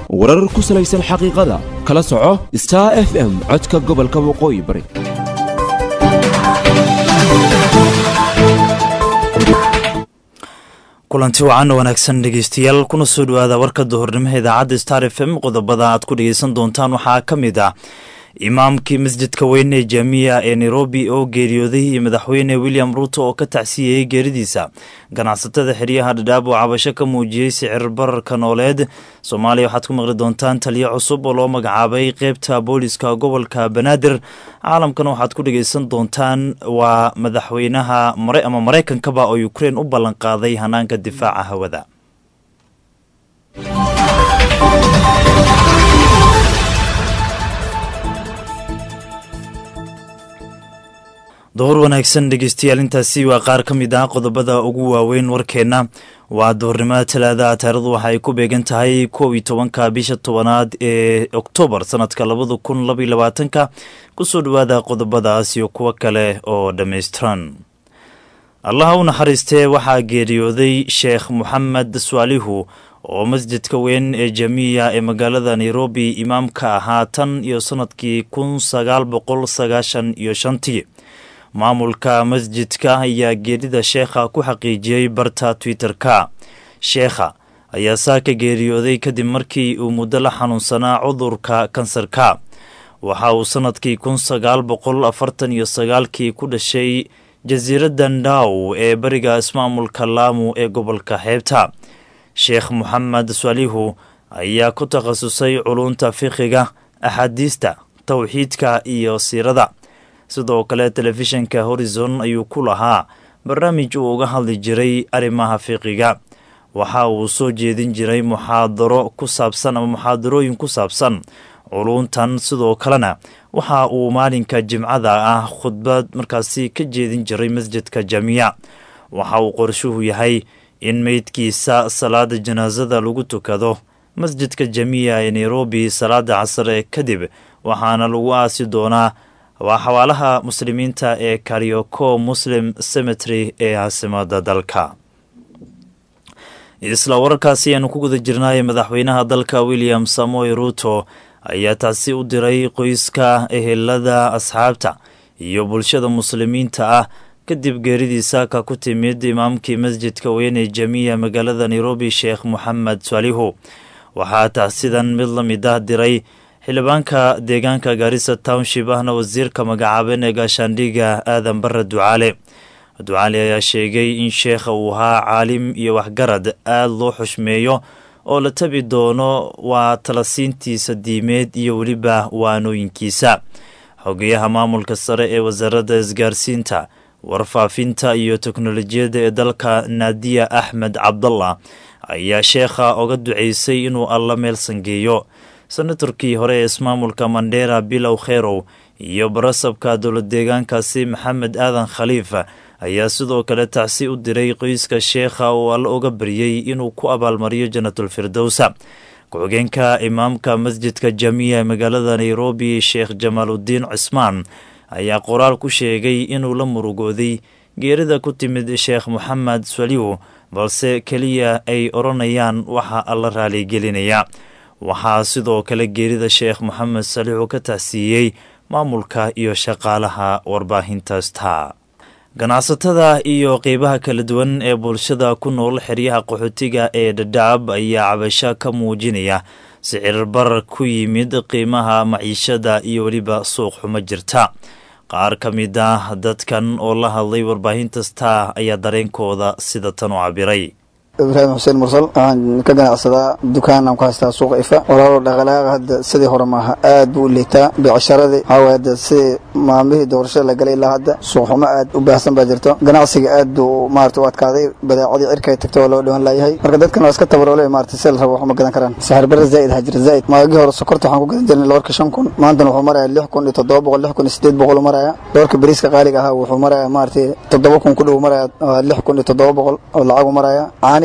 warar ku salaysan xaqiiqada kala soco star f m codka gobolka waqooyi bari kulanti wacan wanaagsan dhegeystayaal kuna soo dhowaada warka duhurnimo idaacadda star f m qodobada aad ku dhegeysan doontaan waxaa ka mid ah imaamkii masjidka weyn ee jaamiya ee nairobi oo geeriyooday iyo madaxweyne william ruuto oo ka tacsiyeeyey geeridiisa ganacsatada xeryaha dhadhaab oo cabasho ka muujiyey sicir bararka nooleed soomaaliya waxaad ku maqli doontaan taliyo cusub oo loo magacaabay qeybta booliska gobolka banaadir caalamkana waxaad ku dhegeysan doontaan waa madaxweynaha ama maraykankaba oo ukrein u ballanqaaday hanaanka difaaca hawada duhur wanaagsan dhegeystayaal intaasi waa qaar ka mid ah qodobada ugu waaweyn warkeenna waa duhurnimada talaada taarikhdu waxa ay ku beegan tahay kow iyo tobanka bisha tobanaad ee oktoobar sanadka labada kun labaiyo labaatanka kusoo dhowaada qodobadaas iyo kuwo kale oo dhammaystiran allaha u naxariistee waxaa geeriyooday sheekh moxamed swaalihu oo masjidka weyn ee jamiya ee magaalada nairobi imaamka ahaa tan iyo sanadkii kun sagaal boqol sagaashan iyo shantii maamulka masjidka ayaa geerida sheekha ku xaqiijiyey barta twitter-ka sheekha ayaa saa ka geeriyooday kadib markii uu muddo la xanuunsanaa cudurka kansarka waxa uu sanadkii kun sagaal boqol afartan iyo sagaalkii ku dhashay jasiiradda ndaw ee bariga ismaamulka laamu ee gobolka xeebta sheekh moxamed salihu ayaa ku takhasusay culunta fiqiga axaadiista towxiidka iyo siirada sidoo kale telefishinka horizon ayuu ku lahaa barnaamij uu uga hadli jiray arrimaha fiqiga waxa uu soo jeedin jiray muxaadaro ku saabsan ama muxaadarooyin ku saabsan culuntan sidoo kalena waxa uu maalinka jimcada ah khudbad markaasi ka jeedin jiray masjidka jamiya waxa uu qorshuhu yahay in meydkiisa salaada janaasada lagu tukado masjidka jamiya ee nairobi salaada casare kadib waxaana lagu aasi doonaa waa xawaalaha muslimiinta ee karyoko muslim cemetry ee caasimada dalka isla wararkaasi ayaanu ku guda jirnay madaxweynaha dalka william samoy ruuto ayaa taasi u diray qoyska ehelada asxaabta iyo bulshada muslimiinta ah kadib geeridiisa ka ku timid imaamkii masjidka weyn ee jamiya magaalada nairobi sheekh moxamed salihu waxaa taasidan mid la mid ah diray xildhibaanka deegaanka gaarisa township ahna wasiirka magacaaban ee gaashaandhiga aadan bare ducaale ducaale ayaa sheegay in sheekha uu ahaa caalim iyo waxgarad aada loo xushmeeyo oo la tabi doono waa talasiintiisa diimeed iyo weliba waanooyinkiisa xogeyaha maamulka sare ee wasaaradda isgaarsiinta warfaafinta iyo teknolojiyadda ee dalka naadiya axmed cabdallah ayaa sheekha oga duceysay inuu alla meel sangeeyo senatorkii hore ee ismaamulka mandera bilow kherow iyo barasabka dowlad deegaankaasi maxamed aadan khaliif ayaa sidoo kale tacsi u diray qoyska sheekha oo alla oga baryey inuu ku abaalmariyo jannatul firdowsa ku-xigeenka imaamka masjidka jamiya ee magaalada nairobi sheekh jamaaludiin cismaan ayaa qoraal ku sheegay inuu la murugooday geerida ku timid sheekh moxamed saliw balse keliya ay odhanayaan waxa alla raaligelinaya waxaa sidoo kale geerida sheekh moxamed saliixu ka tacsiiyey maamulka iyo shaqaalaha warbaahinta star ganacsatada iyo qeybaha kala duwan ee bulshada ku nool xeryaha qaxootiga ee dhadhaab ayaa cabasho ka muujinaya sicir barar ku yimid qiimaha maciishada iyo weliba suuq xumo jirta qaar ka mid ah dadkan oo la hadlay warbaahinta star ayaa dareenkooda sida tan u cabiray ibraahim xuseen mursal waxaan ka ganacsadaa dukaanaan ku haystaa suuqa ifa walaalo dhaqalaaqa hadda sidii hore maaha aad buu u liitaa beecsharadii waxaa hadda sidii maalmihii doorashada la galay ilaa hadda suuqxumo aad u baahsan baa jirto ganacsiga aad buu maarata u adkaaday badeecadii cirkay tagta waa loo dhawan laayahay marka dadkan waa iska tabaroole maarata si la rabo waxuma gadan karaan saxir bare zaa'id ha jira zaa'id maagii hore sokorta waxaan ku gadan jirnay loorka shan kun maantana wuxuu maraya lix kun iyo toddoba boqol lix kun iyo sideed boqol maraya loorka bariiska qaaliga ahaa wuxuu maraya maarata toddoba kun ku dhow maraya lix kun iyo toddoba boqol oo lacagu maraya caani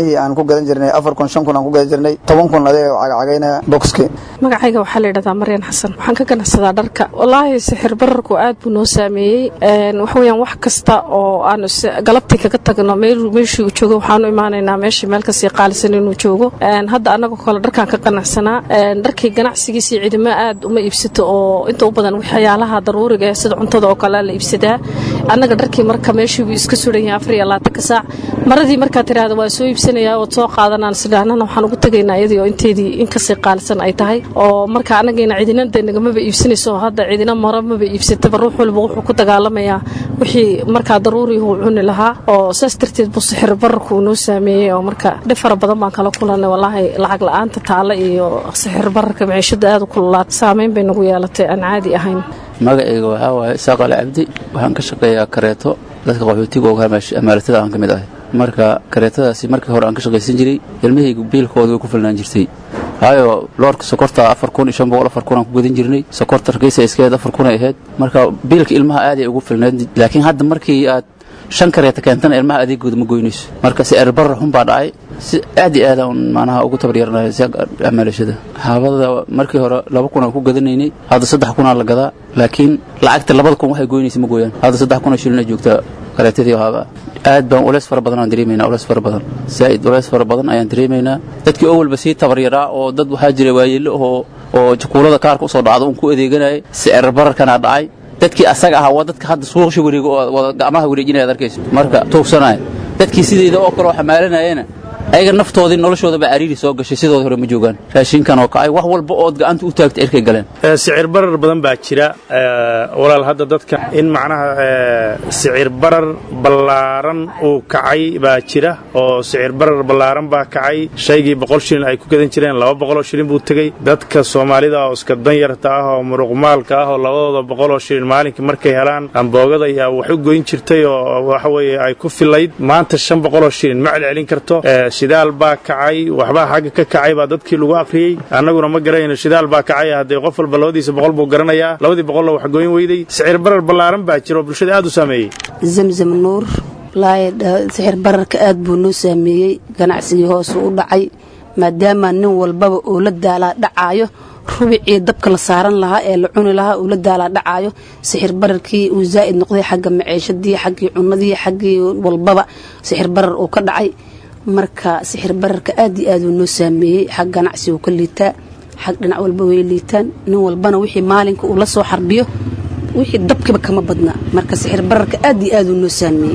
caanihii aan ku gadan jirnay afar kun shan kun aan ku gadan jirnay toban kun adee cagacagaynaya boxki magacayga waxaa la yidhahdaa maryan xasan waxaan ka ganacsadaa dharka wallaahi sixir bararku aad buu noo saameeyey waxa weeyaan wax kasta oo aan galabtii kaga tagno meeshii uu joogo waxaanu imaanaynaa meeshii meel kasii qaalisan inuu joogo hadda annagoo kale dharkaan ka ganacsanaa dharkii ganacsigiisii cidimo aad uma iibsato oo inta u badan waxyaalaha daruuriga ee sida cuntada oo kale la iibsadaa annaga dharkii marka meeshii buu iska suran yahay afar iyo labaatanka saac maradii markaad tidhaahda waa soo iibsanayaa ood soo qaadanaan sidhaanana waxaan ugu tegaynaa iyadii oo inteedii in kasii qaalisan ay tahay oo marka annagiina cidina de nagamaba iibsanayso hadda cidina mara maba iibsataba ruux walba wuxuu ku dagaalamayaa wixii markaa daruuriyuu cuni lahaa oo saas darteed buu sixir bararku uu noo saameeyey oo marka dhib fara badan baan kala kulanay wallaahi lacag la-aanta taale iyo sixir bararka maciishada aad u kululaad saameyn bay nagu yeelatay aan caadi ahayn magacayga waxaa waaye isaaqale cabdi waxaan ka shaqeeyaa kareeto dadka qaxootiga oo amaalatada aan ka mid ahay marka kareetadaasi markii hore aan ka shaqaysan jiray ilmahayga biilkooda way ku filnaan jirtay waayo loorka sokorta afar kun iyo shan boqol afar kun aan ku gadan jirnay sokorta rakiisa iskeed afar kun ay ahayd marka biilka ilmaha aaday ugu filnayd laakiin hadda markii aad shan kareeta keentana ilmaha adeegooda ma goynayso marka si erbarra xun baa dhacay si aad iyo aada macnaha ugu tabaryaranayo si amaalashada haabada markii hore laba kun aan ku gadanaynay hadda saddex kunaa la gadaa laakiin lacagta labada kun waxay goynaysa ma gooyaan hadda saddex kun oo shilina joogtaa kareetadii haaba aad baan uleys fara badan aan dareemaynaa uleys fara badan zaa'id uleys fara badan ayaan dareemaynaa dadkii oo walba sii tabaryaraa oo dad waxaa jira waayeello oo oo jakuulada kaarka usoo dhacda un ku adeeganayay sicir bararkanaa dhacay dadkii asaga ahaa waa dadka hadda suuqsha wareego oo wada gacmaha wareejinaya ad arkayso marka tuugsanaya dadkii sideyda oo kale oo xamaalanayana ayaga naftoodii noloshoodaba cariiri soo gashay sidooda hore ma joogaan raashinkan oo kacay wax walba ood gacanta u taagta erkay galeen sicir barar badan baa jira walaal hadda dadka in macnaha sicir barar ballaaran uu kacay baa jira oo sicir barar ballaaran baa kacay shaygii boqol shilin ay ku gadan jireen laba boqoloo shilin buu tegey dadka soomaalida oo iska danyarta ah oo muruqmaalka ah oo labadooda boqoloo shilin maalinkii markay helaan amboogada ayaa wax u goyn jirtay oo waxa weeye ay ku filayd maanta shan boqoloo shilin ma celcelin karto shidaal baa kacay waxbaa xagga ka kacay baa dadkii lagu akhriyey annaguna ma garanayno shidaal baa kacay haddee qof walba labadiisa boqol buu garanayaa labadii boqolna wax gooyn weyday sicir barar ballaaran baa jira oo bulshada aad u saameeyey zamzam nuur wallaahi sixir bararka aad buu noo saameeyey ganacsigii hoosu u dhacay maadaama nin walbaba uu la daalaa dhacaayo rubicii dabka la saaran lahaa ee la cuni lahaa uu la daalaa dhacaayo sixir bararkii uu zaa'id noqday xagga maciishadii xaggii cunadii xaggii walbaba sixir barar uu ka dhacay marka sixir bararka aad iyo aad uu noo saameeyey xag ganacsi uu ka liitaa xag dhinac walba way liitaan nin walbana wixii maalinka uu la soo xarbiyo wixii dabkiba kama badna marka sixir bararka aad iyo aad uu noo saameeyey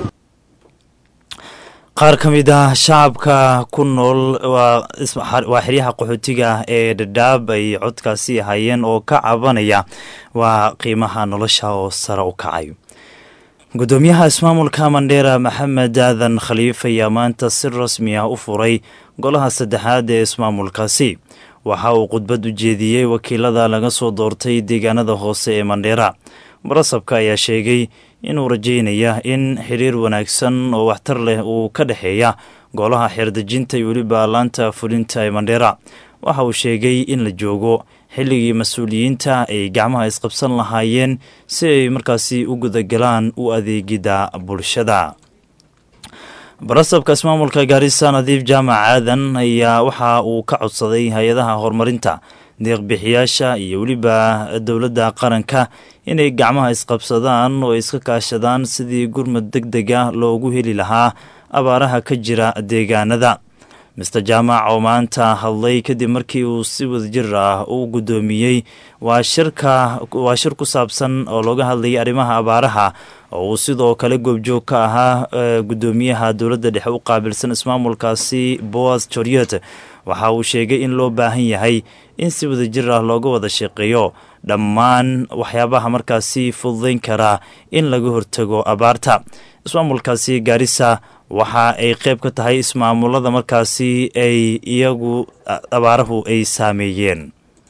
qaar ka mid ah shacabka ku nool waa xeryaha qaxootiga ee dhadhaab ay codkaasi hayeen oo ka cabanaya waa qiimaha nolosha oo sare u kacay gudoomiyaha ismaamulka mandheera maxamed aadan khaliif ayaa maanta si rasmi ah u furay golaha saddexaad ee ismaamulkaasi waxa uu khudbad u jeediyey wakiilada laga soo doortay deegaanada hoose ee mandheera barasabka ayaa sheegay inuu rajaynaya in xiriir wanaagsan oo waxtar leh uu ka dhexeeya golaha xeerdejinta iyo weliba laanta fulinta ee mandheera waxa uu sheegay in la joogo xilligii mas-uuliyiinta ay gacmaha isqabsan lahaayeen si ay markaasi u gudagalaan u adeegidda bulshada barasabka ismaamulka gaarisa nadiif jaamac aadan ayaa waxa uu ka codsaday hay-adaha horumarinta deeqbixiyaasha iyo weliba dowladda qaranka inay gacmaha isqabsadaan oo iska kaashadaan sidii gurmad deg dega loogu heli lahaa abaaraha ka jira deegaanada mister jaamac oo maanta hadlay kadib markii uu si wadajir ah u guddoomiyey waa shirka waa shir ku saabsan oo looga hadlayay arrimaha abaaraha oo uu sidoo kale goobjoog ka ahaa guddoomiyaha dowladda dhexe u qaabilsan ismaamulkaasi boas joriot waxa uu sheegay in loo baahan yahay in si wadajir ah looga wada shaqeeyo dhammaan waxyaabaha markaasi fududayn karaa in laga hortago abaarta ismaamulkaasi gaarisa waxa ay qayb ka tahay ismaamulada markaasi ay iyagu abaarahu ay saameeyeen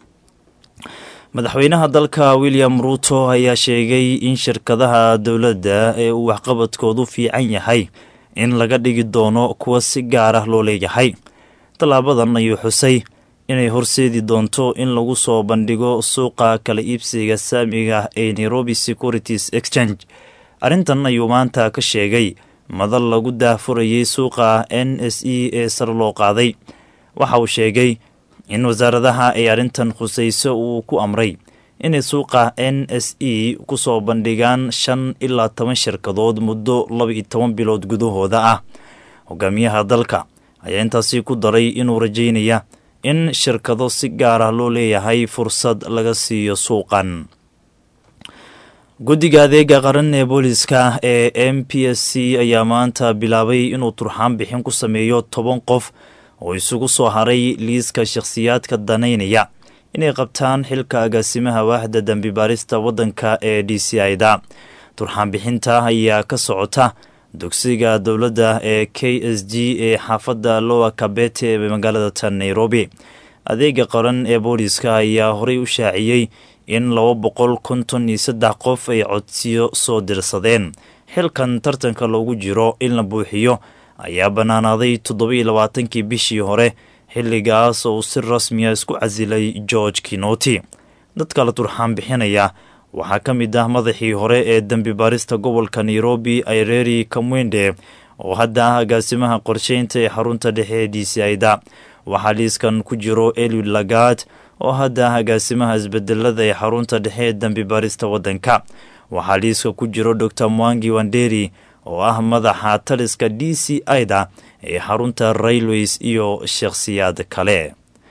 madaxweynaha dalka william ruuto ayaa sheegay in shirkadaha dowladda ee uu waxqabadkoodu fiican yahay in laga dhigi doono kuwa si gaar ah loo leeyahay tallaabadan ayuu xusay inay horseedi doonto in lagu soo bandhigo suuqa kala iibsiga saamiga ee nairobi securities exchange arrintan ayuu maanta ka sheegay madal lagu daahfurayay suuqa n s e ee sar loo qaaday waxa uu sheegay in wasaaradaha ay arrintan khusayso uu ku amray inay suuqa n s e ku soo bandhigaan shan ilaa toban shirkadood muddo laba iyo toban bilood gudahooda ah hogaamiyaha dalka ayaa intaasi ku daray inuu rajaynaya in shirkado si gaar ah loo leeyahay fursad laga siiyo suuqan guddiga adeega qaran ee booliska ee m p s c ayaa maanta bilaabay inuu turxaan bixin ku sameeyo toban qof oo isugu soo haray liiska shakhsiyaadka danaynaya inay qabtaan xilka agaasimaha waaxda dembi baarista waddanka ee d c i da turxaan bixinta ayaa ka socota dugsiga dowladda ee k s g ee xaafadda lowa kabete ee magaalada tan nairobi adeega qaran ee booliska ayaa horey u shaaciyey in laba boqol konton iyo saddex qof ay codsiyo soo dirsadeen xilkan tartanka loogu jiro in la buuxiyo ayaa bannaanaaday toddoba-iyo labaatankii bishii hore xilligaas oo uu si rasmiya isku casilay george kinoti dadka la turxaan bixinaya waxaa ka mid ah madaxii hore ee dembi baarista gobolka nairobi aireri kamwende oo hadda ah agaasimaha qorsheynta ee xarunta dhexe ee d c i da waxaa liiskan ku jiro eliud lagad oo hadda ah agaasimaha isbedelada ee xarunta dhexe ee dembi baarista waddanka waxaa liiska ku jiro dor mwangi wanderi oo ah madaxa taliska d c i da ee xarunta railways iyo shakhsiyaad kale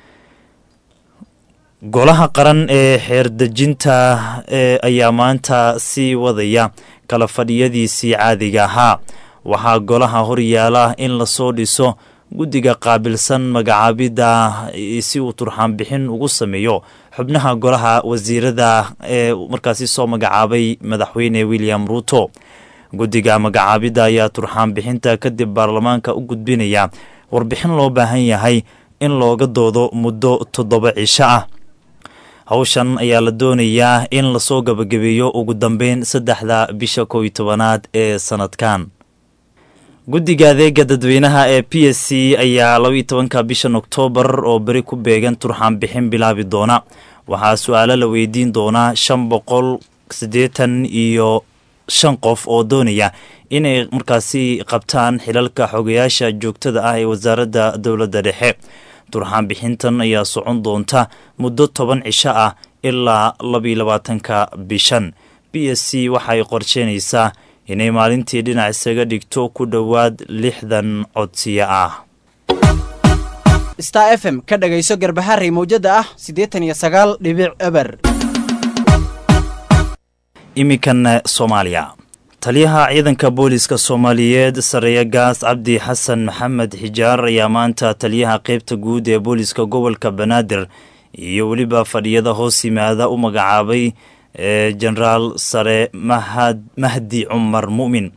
golaha qaran ee xeerdejinta ayaa maanta sii wadaya kala fadhiyadiisii caadiga ahaa waxaa golaha horyaala in lasoo dhiso guddiga qaabilsan magacaabidda si uu turxaan bixin ugu sameeyo xubnaha golaha wasiirada ee markaasi soo magacaabay madaxweyne william ruuto guddiga magacaabidda ayaa turxaan bixinta kadib baarlamaanka u gudbinaya warbixin loo baahan yahay in looga doodo muddo toddoba cisho ah hawshan ayaa la doonayaa in lasoo gabagabeeyo ugu dambeyn saddexda bisha kow iyo tobanaad ee sanadkan guddiga adeega dadweynaha ee p s c ayaa laba iyo tobanka bishan oktoobar oo beri ku beegan turxaan bixin bilaabi doona waxaa su-aalo la weydiin doonaa shan boqol siddeetan iyo shan qof oo doonaya inay markaasi qabtaan xilalka xogayaasha joogtada ah ee wasaaradda dowladda dhexe turxaan bixintan ayaa socon doonta muddo toban cisho ah ilaa labaiyo labaatanka bishan b s c waxaay qorsheynaysaa inay maalintii dhinac isaga dhigto ku dhowaad lixdan codsiyo ah star f m ka dhagayso garbaharey mawjada ah siddeetan iyo sagaal dhibic eber iminkan soomaaliya taliyaha ciidanka booliska soomaaliyeed sareeya gaas cabdi xasan maxamed xijaar ayaa maanta taliyaha qeybta guud ee booliska gobolka banaadir iyo weliba fadhiyada hoos yimaada u magacaabay genaraal sare mahdi cumar mumin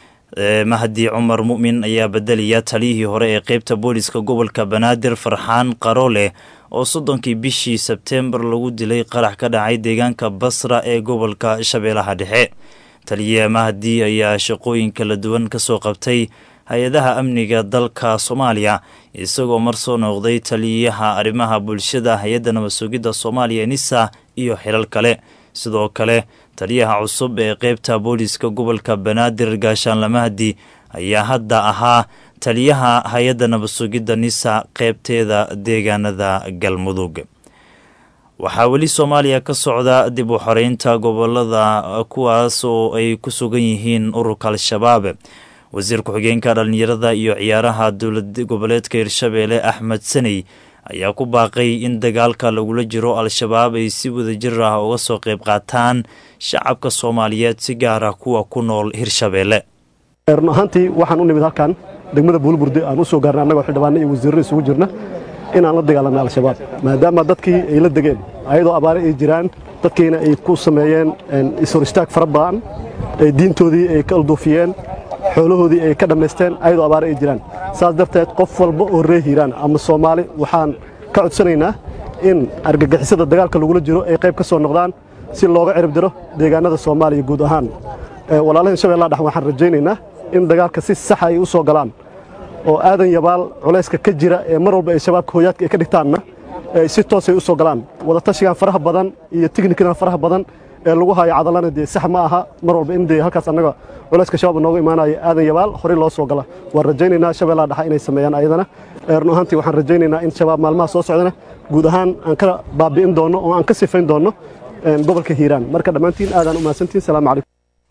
mahdi cumar mu'min ayaa bedelaya taliyihii hore ee qeybta booliska gobolka banaadir farxaan qarooleh oo soddonkii bishii sebteembar lagu dilay qarax ka dhacay deegaanka basra ee gobolka shabeellaha dhexe taliye mahdi ayaa shaqooyin kala duwan ka soo qabtay hay-adaha amniga dalka soomaaliya isagoo mar soo noqday taliyaha arrimaha bulshada hay-adda nabadsugidda soomaaliya nisa iyo xilal kale sidoo kale taliyaha cusub ee qeybta booliska gobolka banaadir gaashaanle mahdi ayaa hadda ahaa taliyaha hay-adda nabadsugidda nisa qeybteeda deegaanada galmudug waxaa weli soomaaliya ka socda dib u xoreynta gobolada kuwaas oo ay ku sugan yihiin ururka al-shabaab wasiir ku-xigeenka dhallinyarada iyo ciyaaraha dowlad goboleedka hirshabeelle axmed saney ayaa ku baaqay in dagaalka lagula jiro al-shabaab ay si wadajir ah uga soo qayb qaataan shacabka soomaaliyeed si gaar ah kuwa ku nool hirshabeelle run ahaantii waxaan u nimid halkan degmada buulburde aan u soo gaarnay annagoo xildhibaano iyo wasiirro isugu jirna inaan la dagaalanno al-shabaab maadaama dadkii ay la degeen ayadoo abaare ay jiraan dadkiina ay ku sameeyeen ishor istaag fara badan diintoodii ay ka alduufiyeen xoolahoodii ay ka dhammaysteen ayadoo abaare ay jiraan saas darteed qof walba oo ree hiiraan ama soomaali waxaan ka codsanaynaa in argagixisada dagaalka lagula jiro ay qayb ka soo noqdaan si looga cirib diro deegaanada soomaaliya guud ahaan walaalahan shabeellaha dhex waxaan rajaynaynaa in dagaalka si saxa ay u soo galaan oo aadan yabaal culayska ka jira ee mar walba ay shabaabka hooyaadka ay ka dhigtaanna si toosay u soo galaan wadatashigan faraha badan iyo tiknikidan faraha badan ee lagu hayo cadalana dee sax ma aha mar walba in dee halkaas annaga culayska shabaab nooga imaanaya aadan yabaal horey loo soo gala waan rajaynaynaa shabeellaha dhexe inay sameeyaan ayadana run ahaantii waxaan rajaynaynaa in shabaab maalmaha soo socdana guud ahaan aan ka baabi'in doonno oo aan ka sifayn doonno gobolka hiiraan marka dhammaantiin aadaan u mahadsantihin salaamu calaykum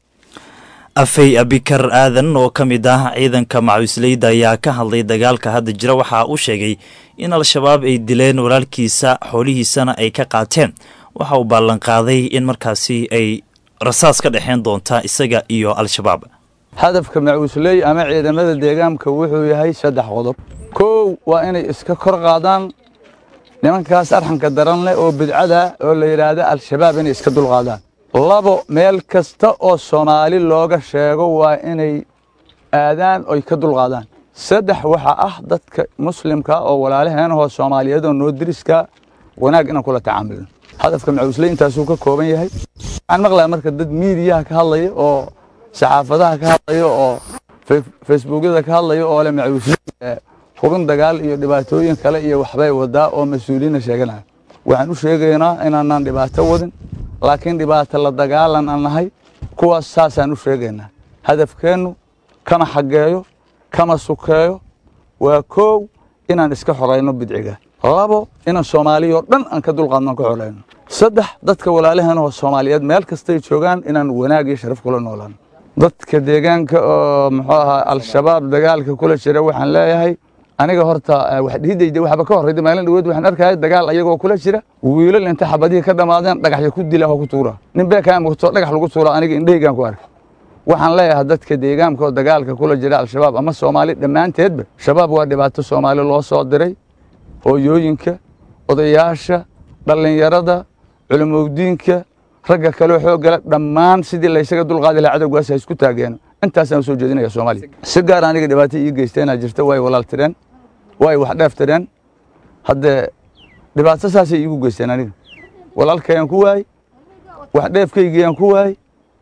afey abikar aadan oo ka mid ah ciidanka macawisleyda ayaa ka hadlay dagaalka hadda jira waxa uu sheegay in al-shabaab ay dileen walaalkiisa xoolihiisana ay ka qaateen waxa uu ballanqaaday in markaasi ay rasaas ka dhexeyn doonta isaga iyo al-shabaab hadafka macawisley ama ciidamada deegaanka wuxuu yahay saddex qodob kow waa inay iska kor qaadaan nimankaas arxanka daran leh oo bidcada oo la yidhaahda al-shabaab inay iska dulqaadaan labo meel kasta oo soomaali looga sheego waa inay aadaan oy ka dulqaadaan saddex waxaa ah dadka muslimka oo walaalaheenahoo soomaaliyeed oo noo diriska wanaag inaan kula tacaamulno hadafka macawisley intaasuu ka kooban yahay waxaan maqlaya marka dad miidiyaha ka hadlaya oo saxaafadaha ka hadlaya oo facebookyada ka hadlaya oo le macawisley hubin dagaal iyo dhibaatooyin kale iyo waxbay wadaa oo mas-uuliyiinna sheeganaya waxaan u sheegaynaa inaanaan dhibaato wadin laakiin dhibaato la dagaalan aan nahay kuwaas saasaan u sheegaynaa hadafkeennu kama xaggeeyo kama sukeeyo waa koow inaan iska xorayno bidciga labo inaan soomaaliya oo dhan aan ka dulqaadno aan ka xorayno saddex dadka walaalaheenoo soomaaliyeed meel kastay joogaan inaan wanaag iyo sharaf kula noolaano dadka deegaanka oo muxuu ahaa al-shabaab dagaalka kula jira waxaan leeyahay aniga horta wax dhihidayda waxba ka horreyda maalin dhaweed waxaan arkaya dagaal ayagoo kula jira wiilal inta xabadihii ka dhammaadeen dhagaxya ku dila oo ku tuura nin beekaa mugto dhagax lagu tuura aniga indhahaygaan ku arkay waxaan leeyahay dadka deegaanka oo dagaalka kula jira al-shabaab ama soomaali dhammaanteedba shabaab waa dhibaato soomaali loo soo diray hooyooyinka odayaasha dhallinyarada culimowdiinka ragga kaleo xooggala dhammaan sidii laysaga dulqaadi lahaa cadowgaas ha isku taageeno intaasaan u soo jeedinaya soomaaliya si gaar aniga dhibaato ii geysteenaa jirta way walaal tireen way wax dheef tireen haddee dhibaato saasay iigu geysteen aniga walaalkayaan ku waayey wax dheefkaygiyaan ku waayey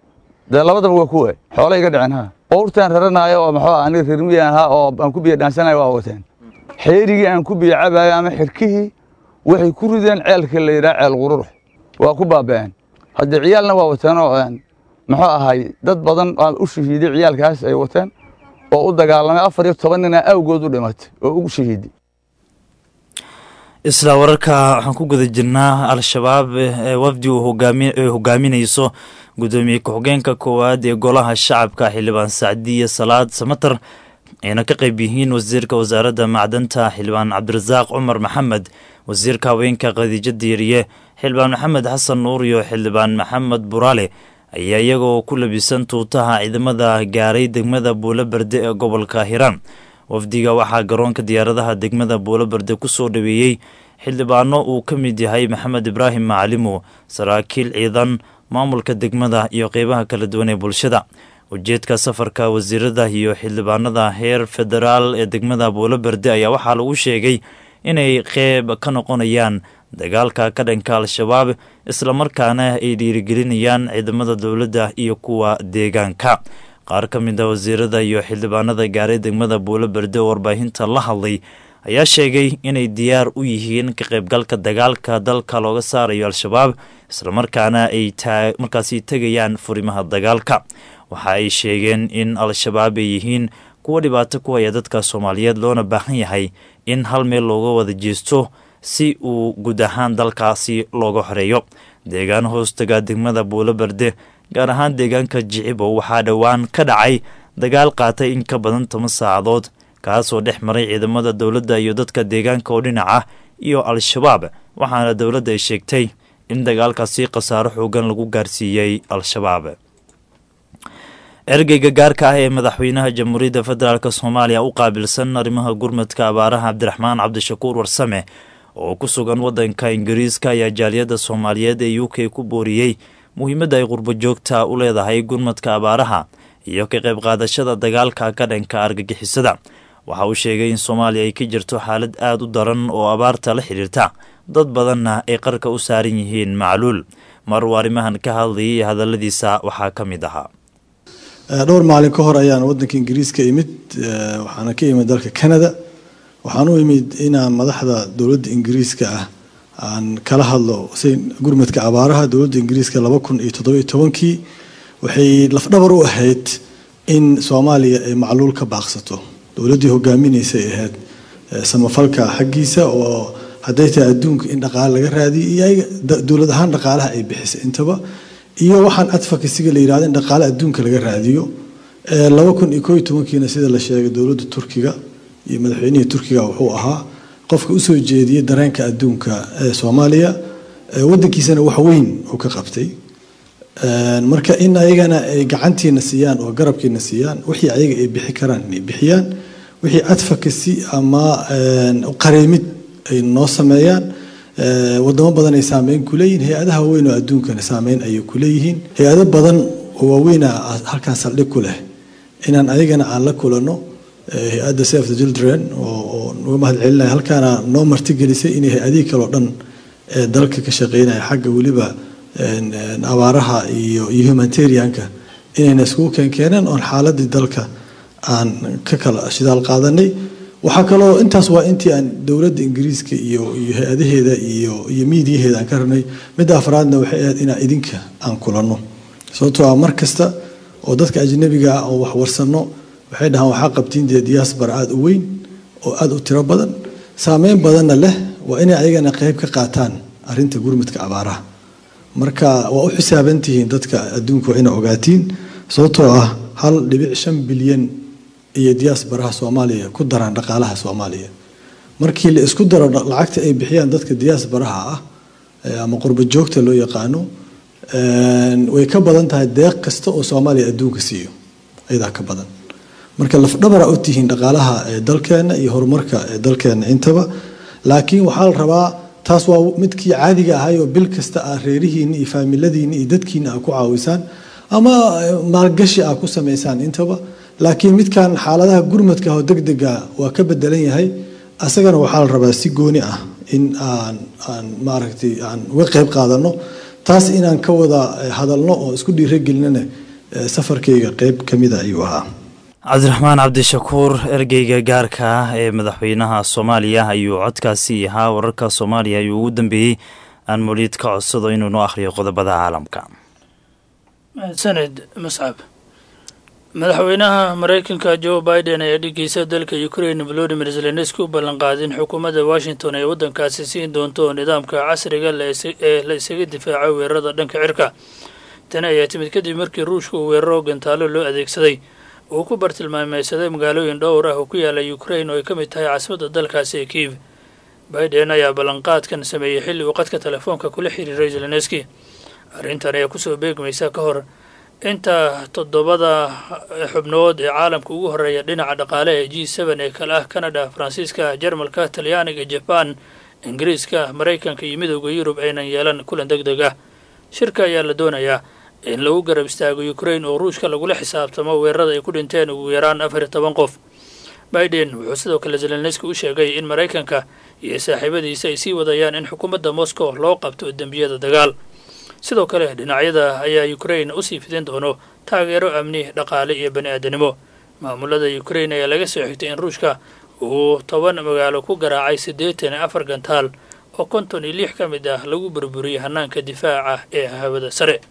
dee labadaba waa ku waayey xoola iga dhiceen ha owrtaan raranaayo oo maxuu ah aniga rirmiya ahaa oo aan ku biyo dhaansanayo waa wateen xeerigii aan ku biyo cabaayo ama xirkihii waxay ku rideen ceelka la yidhaha ceel qururux waa ku baaba'een haddee ciyaalna waa wateenoo muxuu ahay dad badan u shahiiday ciyaalkaas ay wateen oo u dagaalamay afar iyo toban nina awgood u dhimatay oo ugu shahiiday isla wararka waxaan ku guda jirnaa al-shabaab wafdi uu hogaaminayso gudoomiye ku-xigeenka koowaad ee golaha shacabka xildhibaan sacdiya salaad samater ayna ka qayb yihiin wasiirka wasaaradda macdanta xildhibaan cabdirasaaq cumar maxamed wasiirka haweenka khadiijo diiriye xildhibaan maxamed xasan nuur iyo xildhibaan maxamed buraale ayaa iyagoo ku labisan tuutaha ciidamada gaaray degmada buulo berde ee gobolka hiiraan wafdiga waxaa garoonka diyaaradaha degmada buulo berde ku soo dhaweeyey xildhibaano uu ka mid yahay maxamed ibraahim macalimo saraakiil ciidan maamulka degmada iyo qeybaha kala duwan ee bulshada ujeedka safarka wasiirada iyo xildhibaanada heer federaal ee degmada buulo berde ayaa waxaa lagu sheegay inay qeyb ka noqonayaan dagaalka ka dhanka al-shabaab islamarkaana ay dhiirigelinayaan ciidamada dowladda iyo kuwa deegaanka qaar ka mid a wasiirada iyo xildhibaanada gaaray degmada buulo berde oo warbaahinta la hadlay ayaa sheegay inay diyaar u yihiin ka qaybgalka dagaalka dalka looga saarayo al-shabaab islamarkaana ay markaasi tegayaan furimaha dagaalka waxa ay sheegeen in al-shabaab ay yihiin kuwa dhibaato ku haya dadka soomaaliyeed loona baahan yahay in hal meel looga wada jeesto si uu guud ahaan dalkaasi looga xoreeyo deegaan hoostaga degmada buulo berde gaar ahaan deegaanka jicibow waxaa dhowaan ka dhacay dagaal qaatay in ka badan toban saacadood kaasoo dhex maray ciidamada dowladda iyo dadka deegaanka oo dhinac ah iyo al-shabaab waxaana dowladda ay sheegtay in dagaalkaasi khasaaro xoogan lagu gaarsiiyey al-shabaab ergeyga gaarka ah ee madaxweynaha jamhuuriyadda federaalk soomaaliya u qaabilsan arrimaha gurmadka abaaraha cabdiraxmaan cabdishakuur warsame oo ku sugan waddanka ingiriiska ayaa jaaliyadda soomaaliyeed ee u k ku booriyey muhiimadda ay qurbo joogta u leedahay gurmadka abaaraha iyo ka qayb qaadashada dagaalka ka dhanka argagixisada waxa uu sheegay in soomaaliya ay ka jirto xaalad aada u daran oo abaarta la xidhiirta dad badanna ay qarka u saaran yihiin macluul mar uu arrimahan ka hadlayay hadalladiisa waxaa ka mid ahaa dhowr maalin ka hor ayaan waddanka ingiriiska imid waxaana ka imid dalka canada waxaan u imid inaan madaxda dowladda ingiriiska ah aan kala hadlo si gurmadka abaaraha dowladda ingiriiska laba kun iyo toddobiyo tobankii waxay lafdhabar u ahayd in soomaaliya ay macluul ka baaqsato dowladdii hogaaminaysay ahayd samafalka xaggiisa oo hadday tahay adduunka in dhaqaale laga raadiyo iyo ayaga dowlad ahaan dhaqaalaha ay bixisay intaba iyo waxaan advocacyga la yidhahdo in dhaqaale adduunka laga raadiyo laba kun iyo koo iyo tobankiina sida la sheegay dowladda turkiga iyo madaxweynihii turkiga wuxuu ahaa qofka usoo jeediyey dareenka adduunka ee soomaaliya wadankiisana wax weyn uu ka qabtay marka in ayagana ay gacantiina siiyaan oo garabkiina siiyaan wixii ayaga ay bixi karaan inay bixiyaan wixii advocacy ama qareemid ay noo sameeyaan wadamo badan ay saameyn ku leeyihiin hay-adaha waaweyn oo adduunkana saameyn ayay ku leeyihiin hay-ado badan oo waaweyna halkaan saldhig ku leh inaan ayagana aan la kulano hay-adda save the children oo nuga mahad celinaya halkaana noo martigelisay inay hay-adihii kaleo dhan ee dalka ka shaqeynaya xagga weliba abaaraha iyo iyo humanitarianka inayna iskugu keenkeeneen oon xaaladii dalka aan ka kala shidaal qaadanay waxaa kaloo intaas waa intii aan dowladda ingiriiska iyo iyo hay-adaheeda iyo iyo miidiyaheeda aan ka rabnay midda afraadna waxay ahayd inaan idinka aan kulanno sababtoo ah mar kasta oo dadka ajnabiga ah oo wax warsanno waxay dhahaan waxaa qabtiin dee diaspora aada u weyn oo aada u tiro badan saameyn badanna leh waa inay ayagana qeyb ka qaataan arrinta gurmudka abaaraha marka waa u xisaabantihiin dadka adduunka waa ina ogaatiin sababtoo ah hal dhibic shan bilyan iyo diaasbaraha soomaaliya ku daraan dhaqaalaha soomaaliya markii la isku daro lacagta ay bixiyaan dadka diaasbaraha ah ama qurba joogta loo yaqaano way ka badan tahay deeq kasta oo soomaaliya adduunka siiyo ayadaa ka badan marka lafdhabara u tihiin dhaqaalaha ee dalkeena iyo horumarka ee dalkeena intaba laakiin waxaa la rabaa taas waa midkii caadiga ahay oo bil kasta ah reerihiina iyo faamiladiina iyo dadkiina aa ku caawisaan ama maalgashi aa ku samaysaan intaba laakiin midkan xaaladaha gurmadka oo degdega waa ka bedelan yahay asagana waxaa la rabaa si gooni ah in aan aan maaragtay aan uga qayb qaadano taas inaan ka wada hadalno oo isku dhiiragelinana safarkayga qayb ka mida ayuu ahaa cabdiraxmaan cabdishakuur ergeyga gaarka ah ee madaxweynaha soomaaliya ayuu codkaasi ahaa wararka soomaaliya ayuu ugu dambeeyey aan moliid ka codsado inuu noo akhriyo qodobada caalamka mahadsaned mascab madaxweynaha mareykanka joe biden ayaa dhigeysa dalka ukrain volodimir zelenski u ballanqaaday in xukuumadda washington ay waddankaasi siin doonto nidaamka casriga ee la isaga difaaco weerarada dhanka cirka tani ayaa timid kadib markii ruushka uu weeraro gantaalo loo adeegsaday uu ku bartilmaameysaday magaalooyin dhowr ah oo ku yaala ukrain oo ay ka mid tahay caasimadda dalkaasi ee kiiv biden ayaa ballanqaadkan sameeyey xilli uu qadka telefoonka kula xiriiray zelenski arrintan ayaa kusoo beegmaysa ka hor inta toddobada xubnood ee caalamka ugu horreeya dhinaca dhaqaale ee g seben ee kale ah canada faransiiska jarmalka talyaaniga jaban ingiriiska maraykanka iyo midooda yurub aynan yeelan kulan deg deg ah shirka ayaa la doonayaa in lagu garab istaago ukrain oo ruushka lagula xisaabtamo weerarada ay ku dhinteen ugu yaraan afar iyo toban qof biden wuxuu sidoo kale zelenski u sheegay in maraykanka iyo saaxiibadiisa ay sii wadayaan in xukuumadda moscow loo qabto dembiyada dagaal sidoo kale dhinacyada ayaa ukrain usii fidin doono taageero amni dhaqaale iyo bani aadanimo maamulada ukrain ayaa laga soo xigtay in ruushka uu toban magaalo ku garaacay siddeetan iyo afar gantaal oo konton iyo lix ka mid ah lagu burburiyey hanaanka difaaca ee hawada sare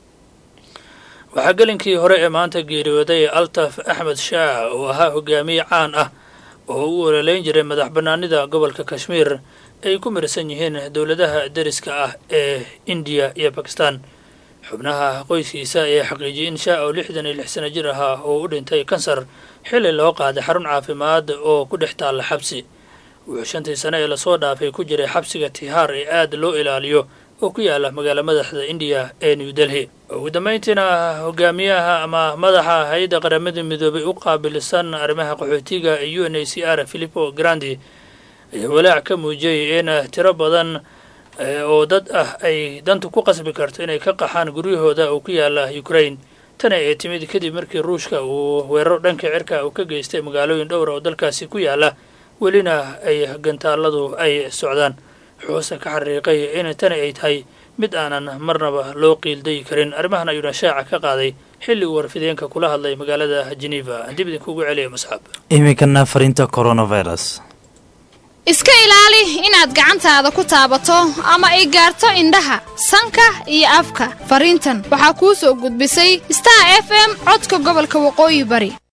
waxaa gelinkii hore ee maanta geeriyooday altaf axmed shaah oo ahaa hogaamiye caan ah oo u ololeyn jiray madax bannaanida gobolka kashmiir ay ku mirsan yihiin dowladaha deriska ah ee indiya iyo bakistan xubnaha qoyskiisa ayaa xaqiijiyey in shaah oo lixdan iyo lix sano jir ahaa oo u dhintay kansar xilli loo qaaday xarun caafimaad oo ku dhex taalla xabsi wuxuu shantii sano ee lasoo dhaafay ku jiray xabsiga tihaar ee aad loo ilaaliyo oo ku yaala magaala madaxda indiya ee new delhi ugu dambeyntiina hogaamiyaha ama madaxa hay-adda qaramada midoobay u qaabilsan arrimaha qaxootiga ee u n a c r philipo grandi ayaa walaac ka muujiyey in tiro badan oo dad ah ay dantu ku qasbi karto inay ka qaxaan guryahooda oo ku yaala ukrain tani ay timid kadib markii ruushka uu weeraro dhanka cirka uu ka geystay magaalooyin dhowra oo dalkaasi ku yaala welina ay gantaaladu ay socdaan xuuse ka xariiqay in tani ay tahay mid aanan marnaba loo qiildayi karin arrimahan ayuuna shaaca ka qaaday xilli uu warfideenka kula hadlay magaalada geneva dib idinkuugu celiya masxab iminkana fariinta coronavirus iska ilaali inaad gacantaada ku taabato ama ay gaarto indhaha sanka iyo afka fariintan waxaa kuu soo gudbisay star f m codka gobolka waqooyi bari